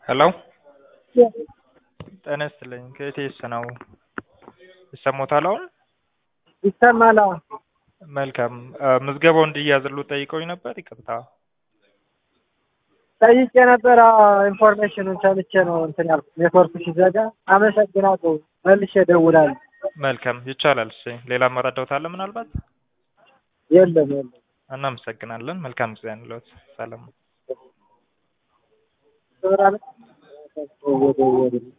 ሄሎ ጤና ይስጥልኝ ከኢቲኤስ ነው ይሰማዎታል አሁን ይሰማል አዎ መልካም ምዝገባው እንዲያዝሉ ጠይቀውኝ ነበር ይቅርታ ጠይቄ ነበር ኢንፎርሜሽኑን ሰምቼ ነው እንትን ያልኩት ኔትወርክ ሲዘጋ አመሰግናለሁ መልሼ እደውላለሁ መልካም ይቻላል እሺ ሌላ መረዳት አለ ምናልባት የለም የለም እናመሰግናለን መልካም ጊዜ እንለዎት ሰላም ወደ ወደ